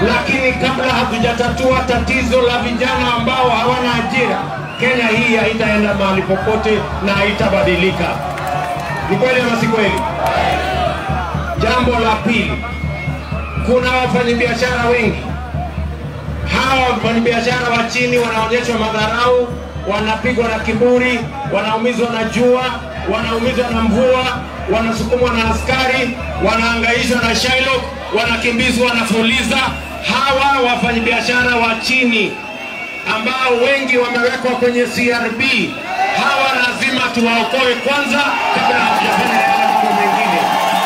lakini kabla hatujatatua tatizo la vijana ambao hawana ajira, Kenya hii haitaenda mahali popote na haitabadilika. Ni kweli ama si kweli? Jambo la pili, kuna wafanyabiashara wengi. Hawa wafanyabiashara wa chini wanaonyeshwa madharau, wanapigwa na kiburi, wanaumizwa na jua, wanaumizwa na mvua, wanasukumwa na askari, wanaangaishwa na Shylock, wanakimbizwa na Fuliza. Hawa wafanyabiashara wa chini ambao wengi wamewekwa kwenye CRB, hawa lazima tuwaokoe kwanza kabla hatujafanya yale mambo mengine.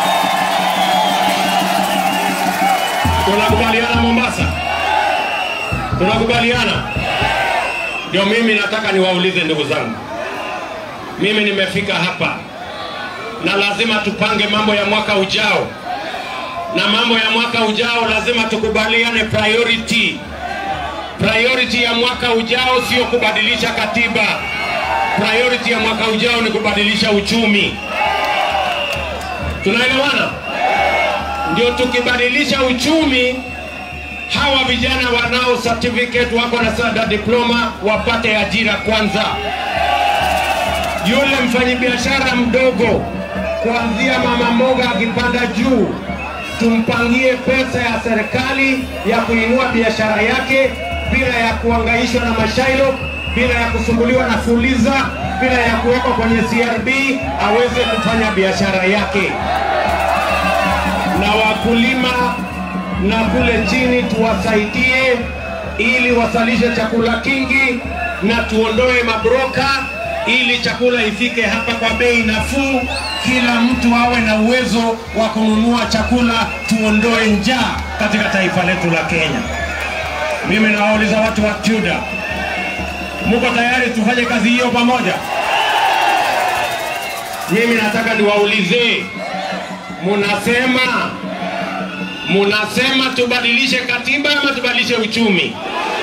Tunakubaliana Mombasa? Tunakubaliana? Ndio mimi nataka niwaulize ndugu zangu, mimi nimefika hapa na lazima tupange mambo ya mwaka ujao, na mambo ya mwaka ujao lazima tukubaliane priority. Priority ya mwaka ujao sio kubadilisha katiba. Priority ya mwaka ujao ni kubadilisha uchumi. Tunaelewana? Ndio tukibadilisha uchumi, hawa vijana wanao certificate wako na sada diploma wapate ajira kwanza. Yule mfanyabiashara mdogo kuanzia mama mboga akipanda juu, tumpangie pesa ya serikali ya kuinua biashara yake bila ya kuangaishwa na mashailo, bila ya kusumbuliwa na fuliza, bila ya kuwekwa kwenye CRB, aweze kufanya biashara yake na wakulima na kule chini tuwasaidie ili wasalishe chakula kingi na tuondoe mabroka ili chakula ifike hapa kwa bei nafuu, kila mtu awe na uwezo wa kununua chakula, tuondoe njaa katika taifa letu la Kenya. Mimi nawauliza watu wa TUDA, muko tayari tufanye kazi hiyo pamoja? Mimi nataka niwaulize, munasema munasema tubadilishe katiba ama tubadilishe uchumi?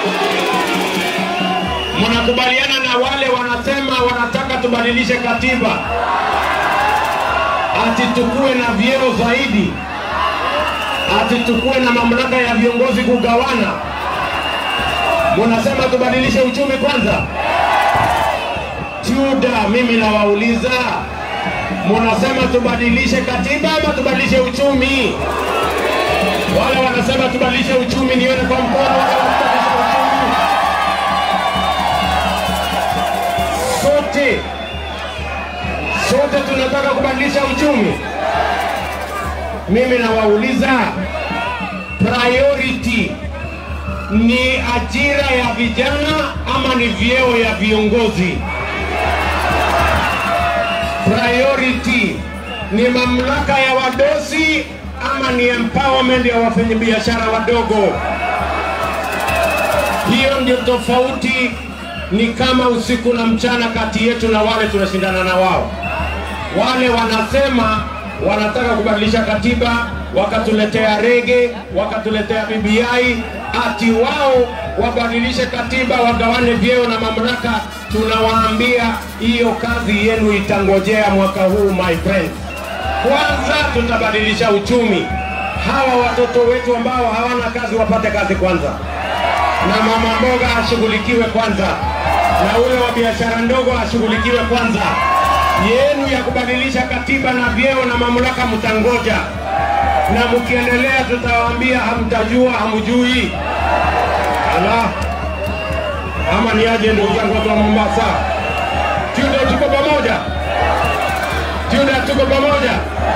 Mnakubaliana na wale wanasema wanataka tubadilishe katiba, ati tukuwe na vyeo zaidi, ati tukuwe na mamlaka ya viongozi kugawana? Munasema tubadilishe uchumi kwanza? TUDA, mimi nawauliza, munasema tubadilishe katiba ama tubadilishe uchumi? Wale wanasema tubadilishe uchumi, nione kwa mkono. Wale wanabadilisha uchumi, sote sote tunataka kubadilisha uchumi. Mimi nawauliza, priority ni ajira ya vijana ama ni vyeo ya viongozi? Priority ni mamlaka ya wadosi ama ni empowerment ya wafanyabiashara wadogo? Hiyo ndio tofauti, ni kama usiku na mchana kati yetu na wale tunashindana na wao. Wale wanasema wanataka kubadilisha katiba, wakatuletea rege, wakatuletea BBI, ati wao wabadilishe katiba, wagawane vyeo na mamlaka. Tunawaambia hiyo kazi yenu itangojea mwaka huu, my friends. Kwanza tutabadilisha uchumi, hawa watoto wetu ambao hawana kazi wapate kazi kwanza, na mama mboga ashughulikiwe kwanza, na ule wa biashara ndogo ashughulikiwe kwanza. Yenu ya kubadilisha katiba na vyeo na mamlaka mtangoja, na mkiendelea tutawaambia hamtajua, hamjui. Ala, ama ni aje ndugu zangu watu wa Mombasa? TUDA tuko pamoja, TUDA tuko pamoja,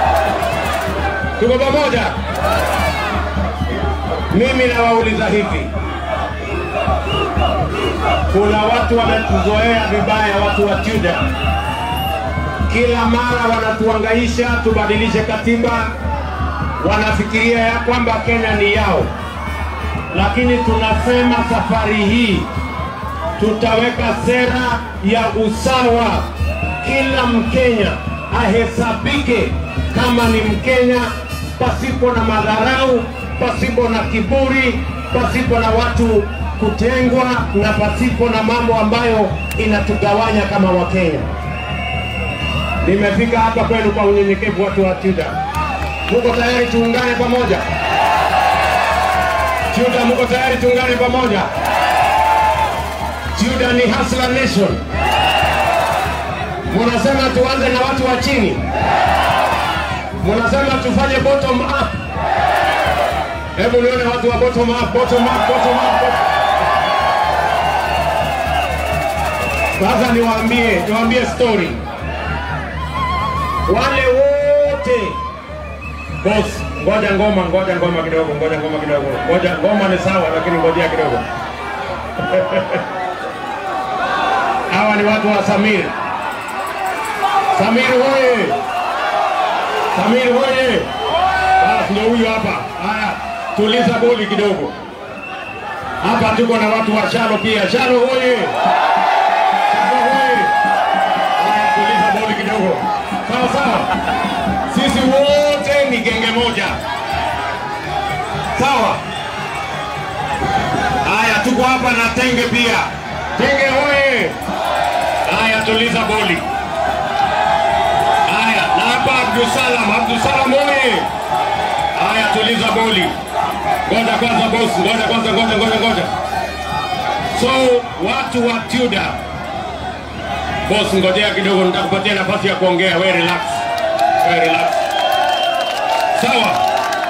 tuko pamoja. Mimi nawauliza hivi, kuna watu wametuzoea vibaya, watu wa TUDA kila mara wanatuangaisha tubadilishe katiba, wanafikiria ya kwamba Kenya ni yao, lakini tunasema safari hii tutaweka sera ya usawa. Kila Mkenya ahesabike kama ni Mkenya, pasipo na madharau, pasipo na kiburi, pasipo na watu kutengwa, na pasipo na mambo ambayo inatugawanya kama Wakenya. Nimefika hapa kwenu kwa unyenyekevu, watu wa TUDA. Muko tayari tuungane pamoja? Juda, mko tayari? Tuungane pamoja. Juda ni Hustler Nation. Munasema tuanze na watu wa chini, munasema tufanye bottom up. Hebu nione watu wa bottom up, bottom up, bottom up. Bottom. Sasa niwaambie, niwaambie story. Wale wote boss, ngoja ngoma, ngoja ngoma kidogo, ngoja ngoma kidogo, ngoja ngoma ni sawa, lakini ngojea kidogo. Hawa ni watu wa Samir. Samir hoye! Samir hoye! Basi ndio huyu hapa. Haya, tuliza boli kidogo. Hapa tuko na watu wa Shalo pia. Shalo hoye! Shalo hoye! Haya, tuliza boli kidogo. Sawa sawa. Sisi wote ni genge moja. Sawa. Haya, tuko hapa na Tenge pia. Tenge hoye! Haya, tuliza boli. Haya, na hapa Abdusalam, Abdusalam hoye! Haya, tuliza boli. Ngoja kwanza boss, ngoja kwanza, ngoja ngoja ngoja. So watu wa Tudor, boss, ngojea kidogo, nitakupatia nafasi ya kuongea. We relax, we relax. Sawa.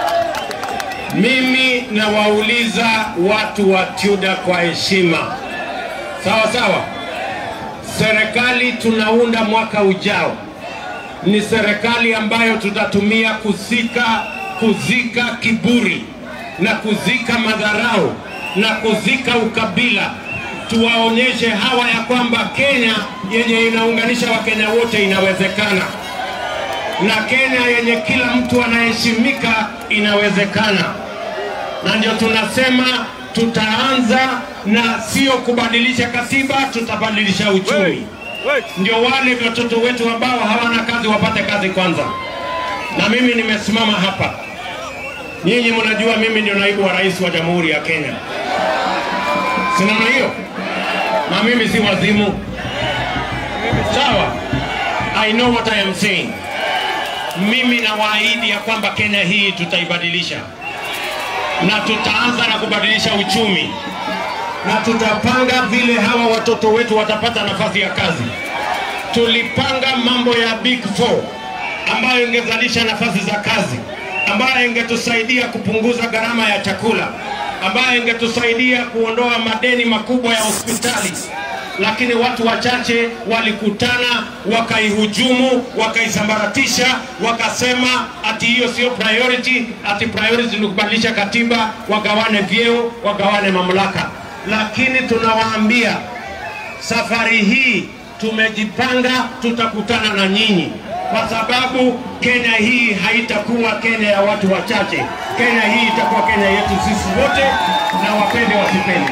Mimi nawauliza watu wa Tudor kwa heshima, sawa sawa. Serikali tunaunda mwaka ujao ni serikali ambayo tutatumia kuzika kuzika kiburi na kuzika madharau na kuzika ukabila. Tuwaonyeshe hawa ya kwamba Kenya yenye inaunganisha Wakenya wote inawezekana, na Kenya yenye kila mtu anaheshimika inawezekana, na ndio tunasema tutaanza na sio kubadilisha katiba, tutabadilisha uchumi ndio wale watoto wetu ambao hawana kazi wapate kazi kwanza. Na mimi nimesimama hapa, nyinyi mnajua mimi ndio naibu wa rais wa Jamhuri ya Kenya, si namna hiyo? Na mimi si wazimu, sawa? I know what I am saying. Mimi nawaahidi ya kwamba Kenya hii tutaibadilisha, na tutaanza na kubadilisha uchumi na tutapanga vile hawa watoto wetu watapata nafasi ya kazi. Tulipanga mambo ya Big Four ambayo ingezalisha nafasi za kazi, ambayo ingetusaidia kupunguza gharama ya chakula, ambayo ingetusaidia kuondoa madeni makubwa ya hospitali, lakini watu wachache walikutana wakaihujumu, wakaisambaratisha, wakasema ati hiyo sio priority, ati priority ni kubadilisha katiba, wagawane vyeo, wagawane mamlaka lakini tunawaambia safari hii tumejipanga, tutakutana na nyinyi kwa sababu Kenya hii haitakuwa Kenya ya watu wachache. Kenya hii itakuwa Kenya yetu sisi wote, na wapende wasipende.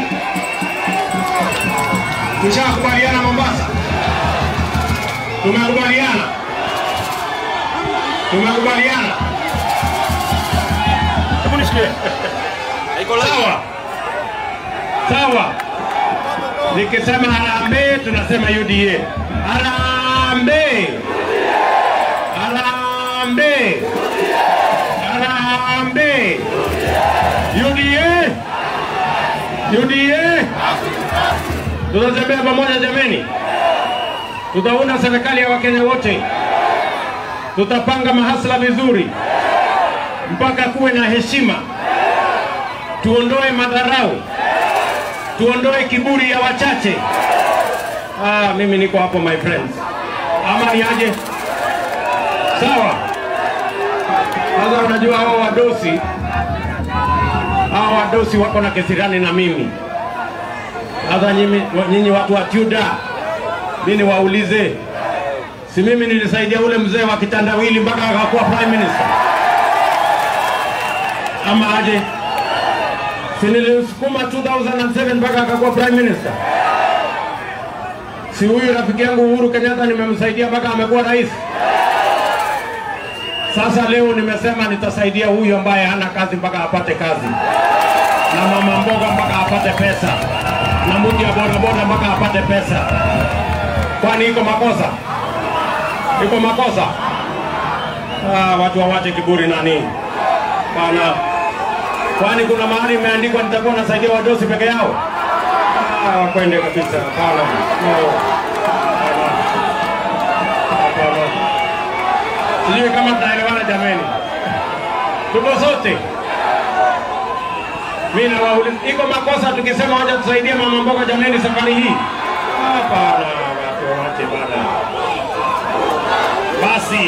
Tushakubaliana Mombasa, tumekubaliana, tumekubaliana. Hebu nishikie. Haiko live. Sawa sawa. Nikisema harambee, tunasema UDA. Harambee, harambee, harambee. UDA, UDA. Tutatembea pamoja jameni, tutaunda serikali ya Wakenya wote, tutapanga mahasla vizuri mpaka kuwe na heshima tuondoe madharau, tuondoe kiburi ya wachache. Ah, mimi niko hapo my friends, ama ni aje? Sawa. Sasa unajua hao wadosi, hao wadosi wako na kesirani na mimi. Sasa nyinyi nyinyi watu wa Tudor, mimi niwaulize, si mimi nilisaidia ule mzee wa kitandawili mpaka akakuwa prime minister, ama aje? si nilimsukuma 2007 mpaka akakuwa prime minister? Si huyu rafiki yangu Uhuru Kenyatta nimemsaidia mpaka amekuwa rais? Sasa leo nimesema nitasaidia huyu ambaye hana kazi mpaka apate kazi, na mama mboga mpaka apate pesa, na mtu ya bodaboda mpaka apate pesa. Kwani iko makosa? Iko makosa? Ah, watu wawache kiburi nani bana. Kwani kuna mahali imeandikwa nitakuwa nasaidia wadosi peke yao? Ah, wakwende kabisa. Hapana. No. Hapana. Hapana. Sijui kama tunaelewana jameni. Tuko sote. Mimi nawauliza, iko makosa tukisema waje tusaidie mama mboga jameni safari hii? Hapana, watu wache bana. Basi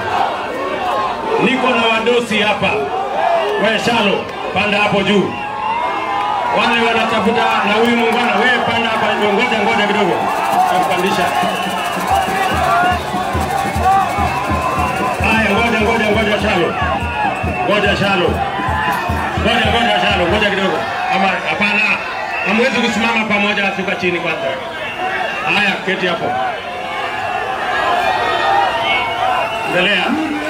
niko na wadosi hapa. We Shalo, panda hapo juu. Wale wanatafuta na huyu muungano, wewe panda hapa, ngoja ngoja kidogo, takupandisha. Haya, ngoja ngoja ngoja Shalo, ngoja Shalo, ngoja ngoja Shalo, ngoja kidogo. Ama hapana, hamwezi kusimama pamoja, shuka chini kwanza. Haya, keti hapo, endelea.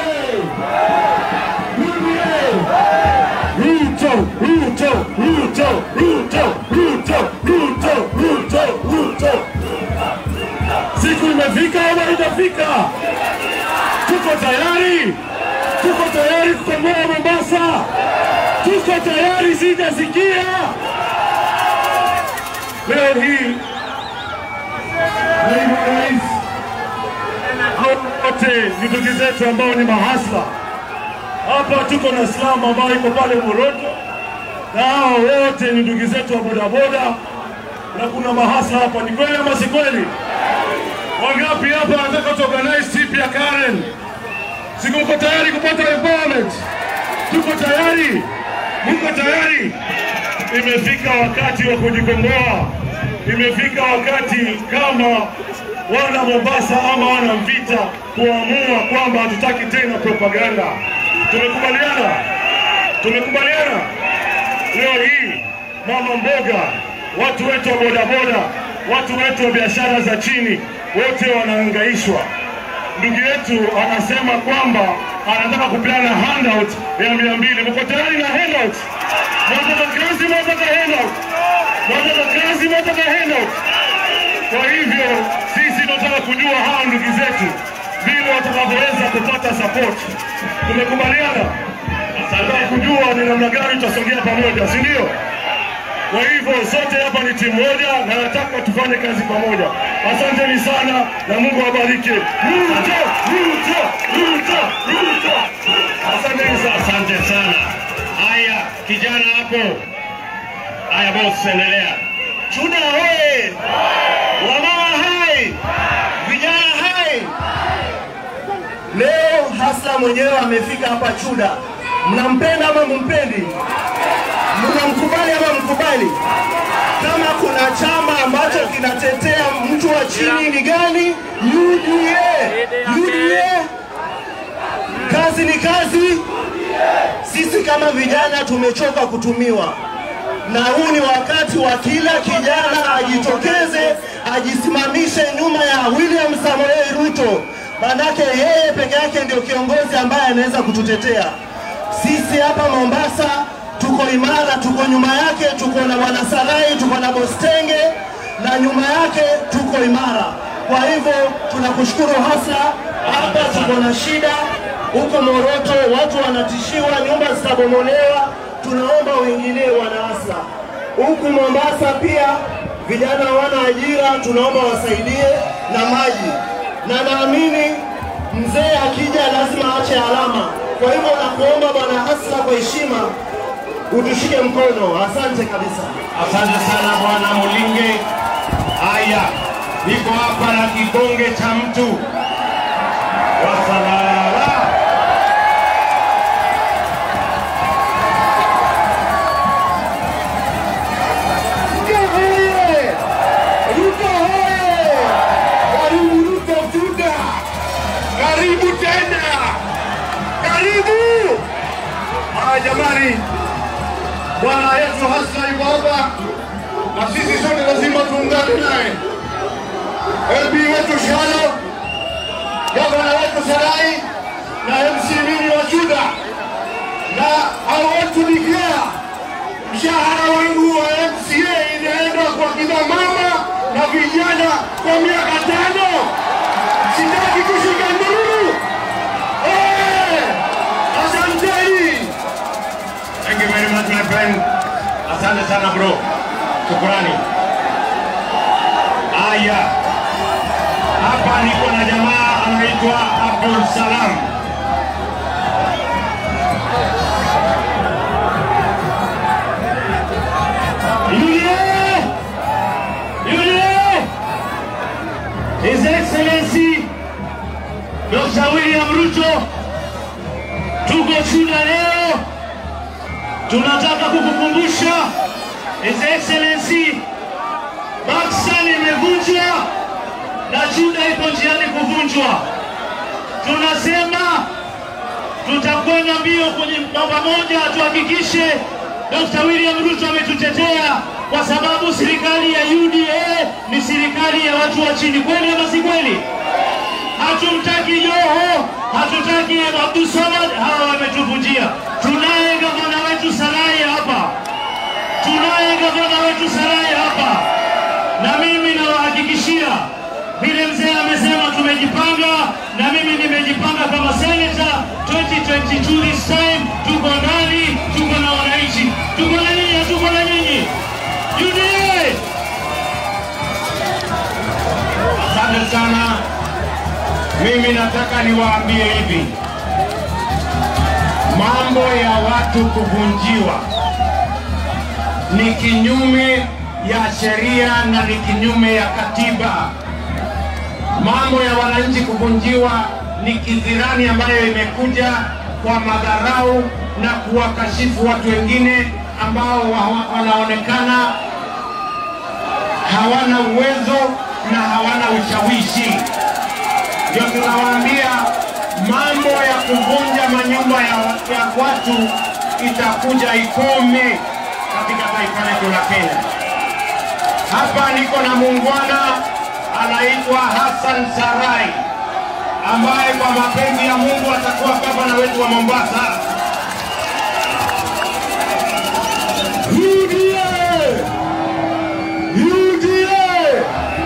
Ruto, Ruto, Ruto, Ruto, Ruto, Ruto, Ruto, Ruto. Siku imefika ama haijafika? Tuko tayari? Tuko tayari kukomboa Mombasa? Tuko tayari? Sijasikia leo hii naibu rais, hao wote ni ndugu zetu ambao ni mahasla hapa tuko na Islam ambayo iko pale Moroto, na hao wote ni ndugu zetu wa bodaboda, na kuna mahasa hapa. Ni kweli ama si kweli? Wangapi hapa wanataka tuorganize trip ya Karen? Si mko tayari kupata empowerment? Tuko tayari? Mko tayari? Imefika wakati wa kujikomboa. Imefika wakati kama wana Mombasa ama wana Mvita kuamua kwamba hatutaki tena propaganda. Tumekubaliana, tumekubaliana. Leo hii mama mboga, watu wetu wa bodaboda, watu wetu wa biashara za chini, wote wanahangaishwa. Ndugu yetu anasema kwamba anataka kupeana handout ya mia mbili. Mko tayari na handout? Mwataka kazi, mwataka handout? Mwataka kazi, mwataka handout? Kwa hivyo sisi tunataka kujua hawa ndugu zetu vile watakavyoweza kupata support. Tumekubaliana, nataka kujua ni namna gani tutasogea pamoja, si ndio? Kwa hivyo sote hapa ni timu moja na nataka tufanye kazi pamoja. Asanteni sana na Mungu awabariki. Ruto, Ruto, Ruto, Ruto. Asanteni sana. Asante sana. Haya, kijana hapo. Haya boss, endelea. Chuda hoye! Wamama hai! Vijana hai! Leo Hasla mwenyewe amefika hapa Chuda. Mnampenda ama mumpendi? Mnamkubali ama mkubali? Kama kuna chama ambacho kinatetea mtu wa chini ni gani? UDA. UDA. Kazi ni kazi. Sisi kama vijana tumechoka kutumiwa na huu ni wakati wa kila kijana ajitokeze, ajisimamishe nyuma ya William Samoei Ruto, manake yeye peke yake ndio kiongozi ambaye anaweza kututetea sisi hapa Mombasa. Tuko imara, tuko nyuma yake, tuko na bwana Sarai, tuko na Bostenge na nyuma yake tuko imara. Kwa hivyo tunakushukuru hasa. Hapa tuko na shida huko Moroto, watu wanatishiwa, nyumba zitabomolewa tunaomba uingilie wanaasa. Huku Mombasa pia vijana hawana ajira, tunaomba wasaidie na maji, na naamini mzee akija lazima aache alama. Kwa hivyo nakuomba bwana Hasla, kwa heshima utushike mkono. Asante kabisa. Asante sana bwana Mulinge. Haya, niko hapa na kibonge cha mtu wasalala. Ruto hoye! Ruto hoye! Karibu Ruto Juda! Karibu tena! Karibu! Haya jamani, bwana yetu Hassan yuko hapa na sisi sote lazima tuungane naye. LB wetu Shalo, gavana wetu Sarai na MC Mini wa Juda na hao wetu Nikia mshahara wangu wa MCA inaenda kwa kina mama na vijana kwa miaka tano. Sitaki kushika nduru. Eh, Asanteni. Thank you very much my friend. Asante sana bro. Shukrani. Haya. Hapa niko na jamaa anaitwa Abdul Salam. UDA! UDA! His Excellency Dr. William Ruto, tuko Chuda leo, tunataka kukukumbusha His Excellency Pakistan imevunjwa na Chuda iko njiani kuvunjwa. Tunasema tutakwenda mbio kwenye namba moja, tuhakikishe Dr. William Ruto ametutetea kwa sababu serikali ya UDA ni serikali ya watu wa chini, kweli ama si kweli? Hatumtaki Joho, hatutaki Abdul Samad, hawa wametuvunjia. Tunaye gavana wetu Sarai hapa, tunaye gavana wetu Sarai hapa, na mimi nawahakikishia vile mzee amesema, tumejipanga na mimi nimejipanga kama senator 2022 this time. Tuko ndani, tuko na wananchi, tuko na nyinyi, tuko na nyinyi UDA. Asante sana. Mimi nataka niwaambie hivi, mambo ya watu kuvunjiwa ni kinyume ya sheria na ni kinyume ya katiba. Mambo ya wananchi kuvunjiwa ni kizirani ambayo imekuja kwa madharau na kuwakashifu watu wengine ambao wa- wanaonekana hawana uwezo na hawana ushawishi. Ndio tunawaambia mambo ya kuvunja manyumba ya, ya watu itakuja ikome katika taifa letu la Kenya. Hapa niko na muungwana anaitwa Hassan Sarai ambaye kwa mapenzi ya Mungu atakuwa gavana wetu wa Mombasa. UDA! UDA!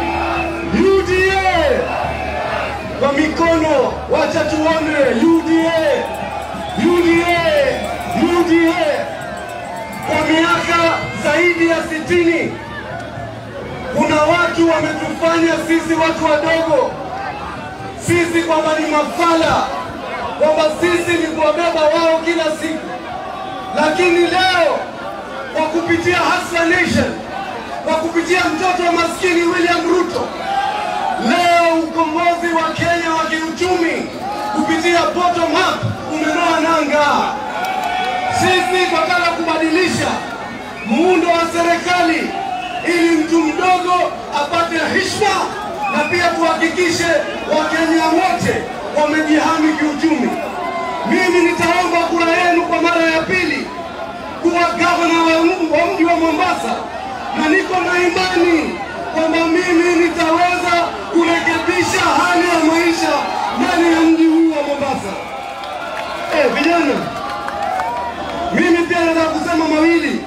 UDA! Kwa mikono, wacha tuone UDA! UDA! UDA! Kwa miaka zaidi ya sitini kuna watu wametufanya sisi watu wadogo, sisi kwamba ni mafala, kwamba sisi ni kuwabeba wao kila siku, lakini leo kwa kupitia Hustler Nation, kwa kupitia mtoto wa maskini William Ruto, leo ukombozi wa Kenya wa kiuchumi kupitia bottom up umenoa nanga. Sisi tunataka kubadilisha muundo wa serikali ili mtu mdogo apate heshima na pia tuhakikishe Wakenya wote wamejihami kiuchumi. Mimi nitaomba kura yenu kwa mara ya pili kuwa gavana wa m- wa mji wa Mombasa, na niko na imani kwamba mimi nitaweza kurekebisha hali ya maisha ndani ya mji huu wa Mombasa. Eh, vijana, mimi pia nataka kusema mawili.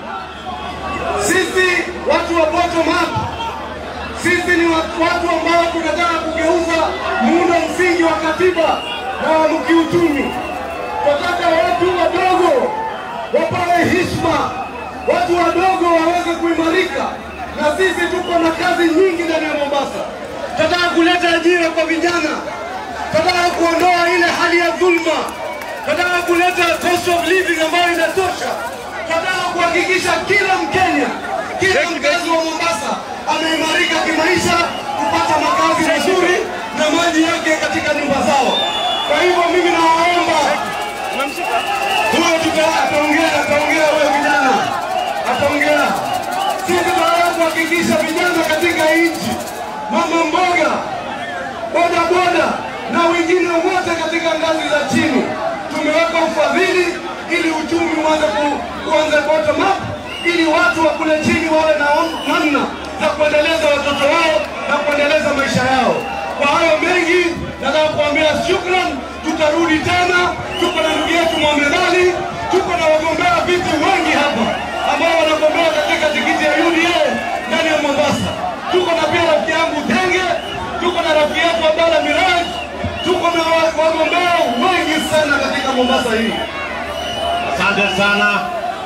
Sisi watu wa bottom up, sisi ni watu watu ambao tunataka kugeuza muundo msingi wa katiba na wa kiuchumi. Tunataka watu wadogo wapewe heshima, watu wadogo waweze kuimarika, na sisi tuko na kazi nyingi ndani ya Mombasa. Tunataka kuleta ajira kwa vijana, tunataka kuondoa ile hali ya dhulma, tunataka kuleta cost of living ambayo inatosha, tunataka kuhakikisha kila Mkenya, kila mkazi wa Mombasa ameimarika kimaisha, kupata makazi mazuri na maji yake katika nyumba zao. Kwa hivyo mimi nawaomba huyo tuta- ataongea, ataongea huyo vijana, ataongea. Sisi tunataka kuhakikisha vijana katika nchi, mama mboga, boda boda na wengine wote katika ngazi za chini, tumeweka ufadhili ili uchumi uanze ku- kuanze bottom up, ili watu wa kule chini wawe na namna za kuendeleza watoto wao na kuendeleza maisha yao. Kwa hayo mengi, nataka kuambia shukran. Tutarudi tena, tuko na ndugu yetu Mohamed Ali, tuko na wagombea viti wengi hapa ambao wanagombea katika tikiti ya UDA ndani ya Mombasa. Tuko na pia rafiki yangu Tenge, tuko na rafiki yetu Abdalla Miraj, tuko na wa- wagombea wengi sana katika Mombasa hii. Asante sana.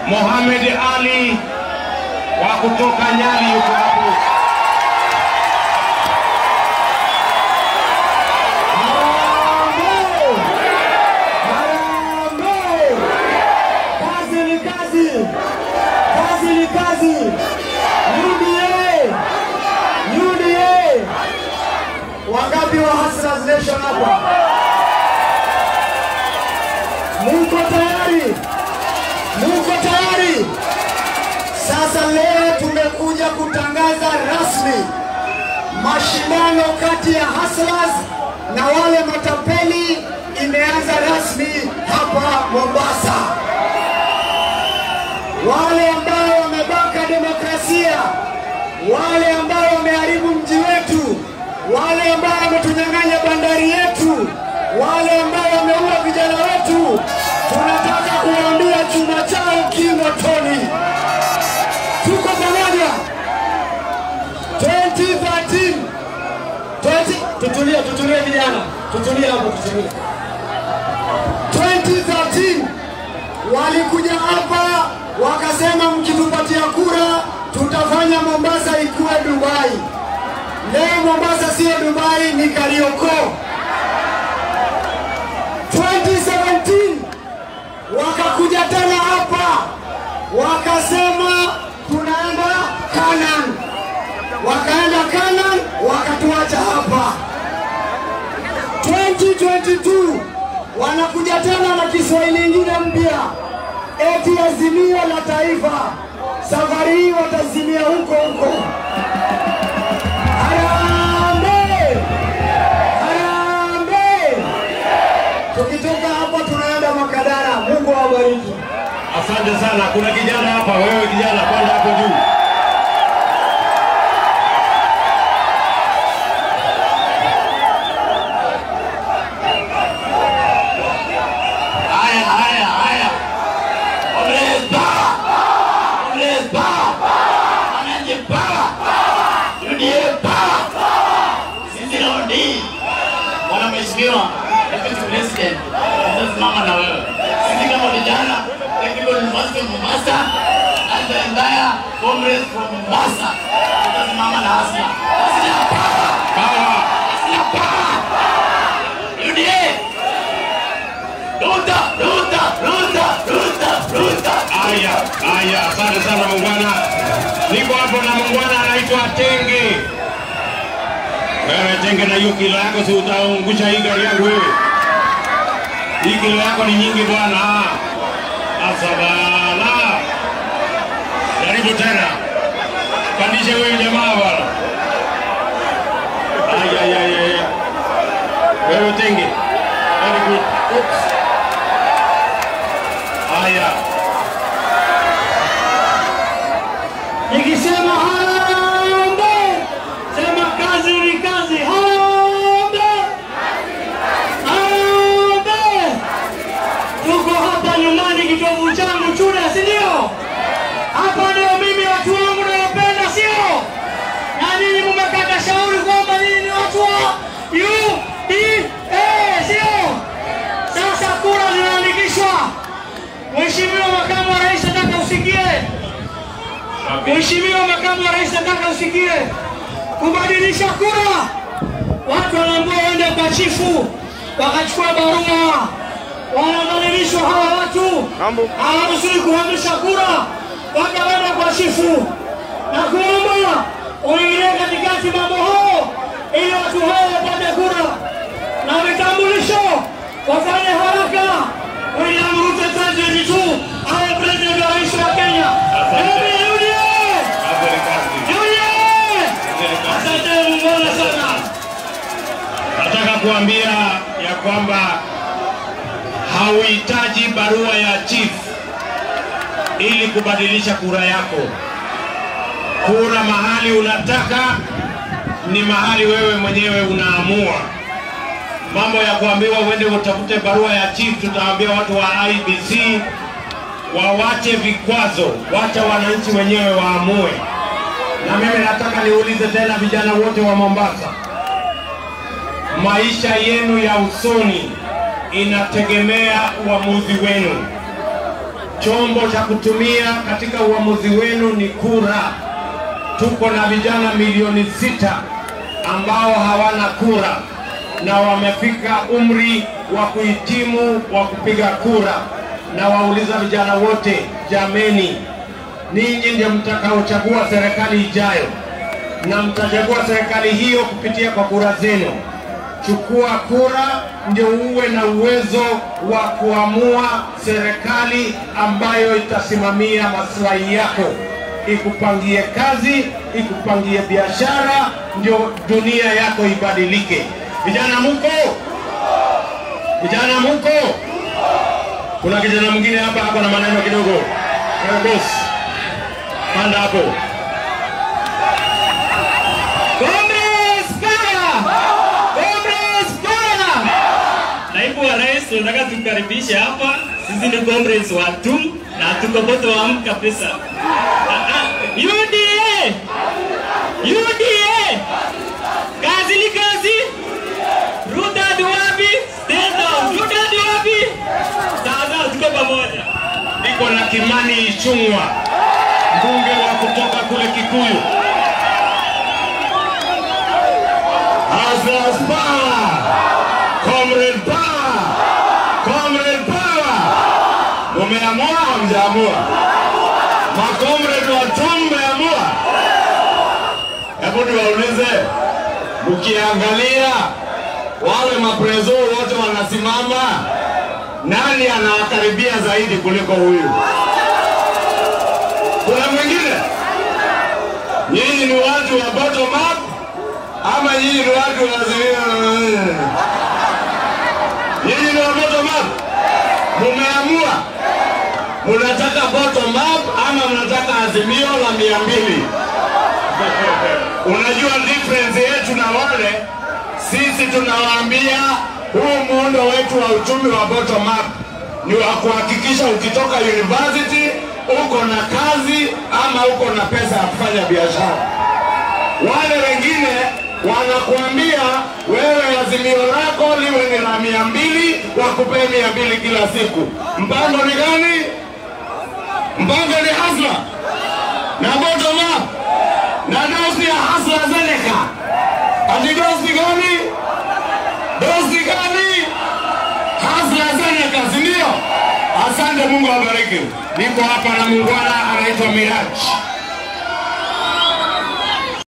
Mohamed Ali wa kutoka Nyali yuko hapo. Harambee! Harambee! Kazi ni kazi, kazi ni kazi. UDA, UDA. Wangapi wa Hustlers Nation hapa? Muko tayari? Muko tayari? Sasa leo tumekuja kutangaza rasmi mashindano kati ya Hustlers na wale matapeli imeanza rasmi hapa Mombasa. Wale ambao wamebaka demokrasia, wale ambao wameharibu mji wetu, wale ambao wametunyang'anya bandari yetu, wale ambao wameua vijana wetu, tunataka kuwaambia chuma chao kimotoni. Tuko pamoja 2013 20 tutulie, tutulie vijana, tutulie hapo, tutulie. 2013 walikuja hapa wakasema, mkitupatia kura tutafanya Mombasa ikuwe Dubai. Leo Mombasa sio Dubai, ni Kariokoo. 2017 wakakuja tena hapa wakasema tunaenda Canaan wakaenda Canaan wakatuacha hapa. 2022 wanakuja tena na Kiswahili ingine mpya, eti azimio la taifa. Safari hii watazimia huko huko. Harambee! Harambee! Tukitoka hapa tunaenda Makadara. Mungu awabariki. Asante sana. Kuna kijana hapa, wewe kijana, panda hapo juu. Haya, haya, haya. Comrades power! Comrades power! Wananchi power! UDA power! Sisi raundi bwana mheshimiwa deputy president, tunasimama na wewe. Sisi kama vijana Technical University of Mombasa and the entire comrades from Mombasa tutasimama na Hasla. Hasla power! Power. Hasla power! UDA Ruta, Ruta, Ruta, Ruta, Ruta. Haya, haya, asante sana muungwana. Niko hapo na muungwana anaitwa Tenge. Wewe Tenge, na hiyo kilo yako, si utaungusha hii gari yangu wewe? Hii kilo yako ni nyingi bwana. Asabala, karibu tena, pandishe huyu jamaa bwana. Aya, aya, aya, aya. Wewe Tenge, very good. Oops. Haya. Nikisema harambee, sema kazi ni kazi. Harambee, harambee. Tuko hapa nyumbani, kitovu changu Chuda, si ndio? Hapa ndio mimi watu wangu nawapenda, sio? Na ninyi mmekata shauri kwamba ninyi ni watu wa UDA, sio? Sasa kura zinaandikishwa. Mheshimiwa Makamu wa Rais, nataka usikie Mheshimiwa Makamu wa Rais, nataka usikie kubadilisha kura. Watu wanaambiwa waende kwa chifu wakachukua barua, wanadhalilishwa hawa watu, hawaruhusiwi kuhamisha kura, wakaenda kwa chifu na kuomba uingilie katikati mambo hao, ili watu hao wapate kura na vitambulisho, wafanye haraka. William Ruto 2022 awe president wa rais wa Kenya. Asante. Hebu UDA! Kazi ni kazi. UDA! Kazi ni kazi. Asante muungwana sana. Nataka kuambia ya kwamba hauhitaji barua ya chief ili kubadilisha kura yako. Kura mahali unataka ni mahali wewe mwenyewe unaamua. Mambo ya kuambiwa uende utafute barua ya chief, tutaambia watu wa IBC wawache vikwazo, wacha wananchi wenyewe waamue. Na mimi nataka niulize tena vijana wote wa Mombasa, maisha yenu ya usoni inategemea uamuzi wenu. chombo cha kutumia katika uamuzi wenu ni kura. Tuko na vijana milioni sita ambao hawana kura na wamefika umri wa kuhitimu wa kupiga kura, na wauliza vijana wote, jameni, ninyi ndio mtakaochagua serikali ijayo, na mtachagua serikali hiyo kupitia kwa kura zenu. Chukua kura ndio uwe na uwezo wa kuamua serikali ambayo itasimamia maslahi yako, ikupangie kazi, ikupangie biashara, ndio dunia yako ibadilike. Vijana muko? Vijana muko? Kuna kijana mwingine hapa hapa na maneno kidogo. Wewe boss, panda hapo. Comrades power! Comrades power! Naibu wa Rais, tunataka tukaribishe hapa. Sisi ni comrades wa TUM na tuko bottom kabisa. Ah, ah, UDA! UDA! Kazi ni kazi. Ruto hadi wapi? Stand down. Ruto hadi wapi? Sawa, tuko pamoja. Niko na Kimani Ichung'wa, mbunge wa kutoka kule Kikuyu. Hustlers power! Comrade power! Comrade power! Mumeamua hamjaamua? Makomrade wa TUM mmeamua? Hebu niwaulize, mkiangalia wale maprezo wote wanasimama, nani anawakaribia zaidi kuliko huyu? Kuna mwingine? Nyinyi ni watu wa bottom up ama nyinyi ni watu wa Nyinyi ni wa bottom up? Mumeamua munataka bottom up ama mnataka azimio la mia mbili? Unajua difference yetu na wale, sisi tunawaambia huu muundo wetu wa uchumi wa bottom up ni wa kuhakikisha ukitoka university uko na kazi ama uko na pesa ya kufanya biashara. Wale wengine wanakuambia wewe azimio lako liwe ni la mia mbili, wakupee mia mbili kila siku. Mpango ni gani? Mpango ni hasla na bottom up na dosi ya hasla Zeneca. Ati dosi gani? Dosi gani? Hasla Zeneca, si ndio? Asante, Mungu awabariki. Niko hapa na muungwana anaitwa Miraji.